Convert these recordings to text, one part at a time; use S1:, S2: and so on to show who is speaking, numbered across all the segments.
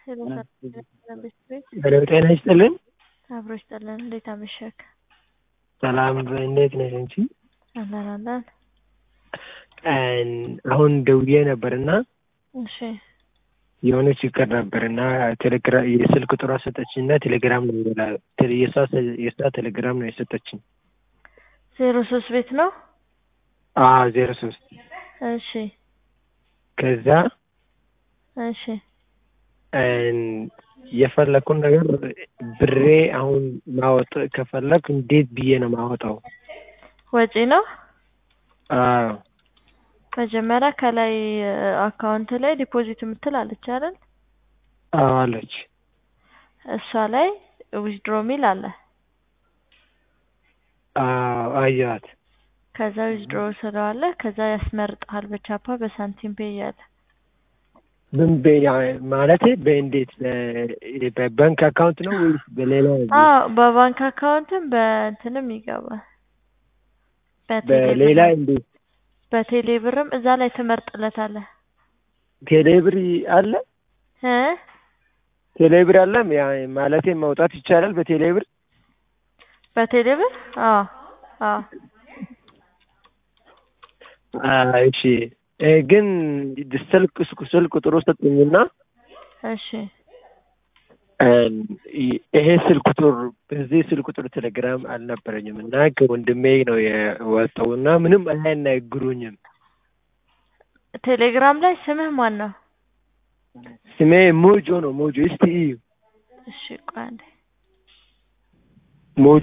S1: ሄሎ ጤና ይስጥልን።
S2: አብሮ ይስጥልን። እንዴት አመሸክ?
S1: ሰላም እንዴት ነሽ አንቺ?
S2: አለን አለን።
S1: አሁን ደውዬ ነበርና
S2: እሺ
S1: የሆነ ችግር ነበርና ቴሌግራም የስልክ ቁጥሯ ሰጠችኝ እና ቴሌግራም ነው ይላል። የእሷ የእሷ ቴሌግራም ነው የሰጠችኝ።
S2: ዜሮ ሶስት ቤት ነው።
S1: አዎ ዜሮ ሶስት
S2: እሺ
S1: ከዛ
S2: እሺ
S1: የፈለኩን ነገር ብሬ አሁን ማወጥ ከፈለኩ እንዴት ብዬ ነው ማወጣው?
S2: ወጪ ነው።
S1: አዎ
S2: መጀመሪያ ከላይ አካውንት ላይ ዲፖዚት የምትል አለች አይደል?
S1: አዎ አለች።
S2: እሷ ላይ ዊዝድሮ ሚል አለ።
S1: አዎ አየኋት።
S2: ከዛ ዊዝድሮ ስለዋለ ከዛ ያስመርጥሃል በቻፓ በሳንቲም ፔ እያለ
S1: ምን ማለት በእንዴት በባንክ አካውንት ነው ወይስ በሌላ?
S2: አዎ በባንክ አካውንትም በእንትንም ይገባል።
S1: በሌላ እንዴት?
S2: በቴሌ ብርም እዛ ላይ ትመርጥለታለህ።
S1: ቴሌብር አለ
S2: እ
S1: ቴሌብር አለ ያ ማለቴ ማውጣት ይቻላል በቴሌብር?
S2: በቴሌ ብር? አዎ አዎ።
S1: እሺ ግን ስልክ ስልክ ቁጥሩ ሰጡኝና
S2: እሺ
S1: ይሄ ስልክ ቁጥር በዚህ ስልክ ቁጥር ቴሌግራም አልነበረኝም እና ከወንድሜ ነው የወጣው እና ምንም አያናግሩኝም።
S2: ቴሌግራም ላይ ስምህ ማን ነው?
S1: ስሜ ሞጆ ነው። ሞጆ እስቲ እዩ።
S2: እሺ ቆይ አንዴ
S1: ሞጆ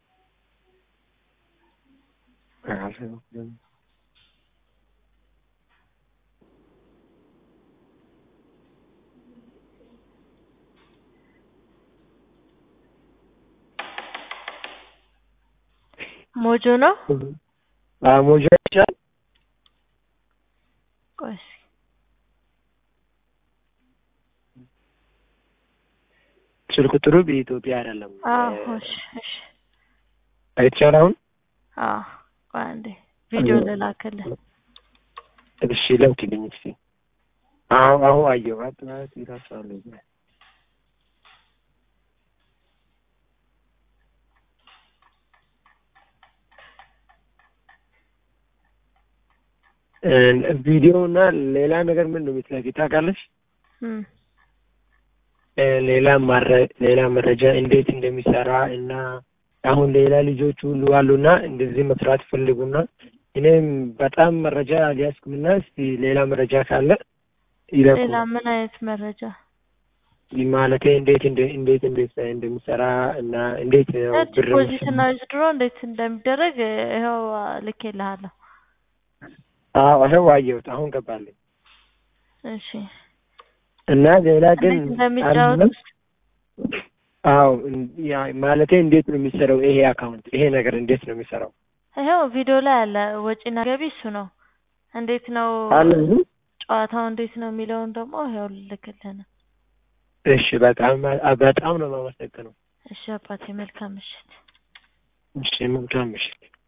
S2: ሞጆ ነው።
S1: አዎ ሞጆ ይቻላል።
S2: ቆይ እስኪ
S1: ስልክ ቁጥሩ በኢትዮጵያ አይደለም።
S2: አዎ እሺ እሺ
S1: አይቻል አሁን
S2: አዎ ቆይ አንዴ ቪዲዮ ልላክልህ።
S1: እሺ ላክልኝ እስኪ። አዎ አሁን አየኋት ማለት ይራሳሉ ቪዲዮ እና ሌላ ነገር ምን ነው የምትለፊ ታውቃለሽ? ሌላ ሌላ መረጃ እንዴት እንደሚሰራ እና አሁን ሌላ ልጆች ሁሉ አሉና እንደዚህ መስራት ይፈልጉና እኔም በጣም መረጃ አልያዝኩምና እስቲ ሌላ መረጃ ካለ ይለቁ።
S2: ሌላ ምን አይነት መረጃ
S1: ማለቴ እንዴት እንዴት እንዴት እንደሚሰራ እና እንዴት ነው ብር
S2: ዲፖዚት እና ዊዝድሮ እንዴት እንደሚደረግ ይኸው ልኬልሃለሁ።
S1: አዎ ይኸው አየሁት። አሁን ገባልኝ።
S2: እሺ
S1: እና ሌላ ግን
S2: እንዴት እንደሚጫወቱት
S1: አዎ ያ ማለቴ እንዴት ነው የሚሰራው ይሄ አካውንት ይሄ ነገር እንዴት ነው የሚሰራው?
S2: ይኸው ቪዲዮ ላይ አለ። ወጪና ገቢ እሱ ነው። እንዴት ነው
S1: አለ
S2: ጨዋታው እንዴት ነው የሚለውን ደግሞ ይኸው ልልክልህ ነው።
S1: እሺ በጣም በጣም ነው የማመሰግነው።
S2: እሺ አባቴ መልካም ምሽት።
S1: እሺ መልካም ምሽት።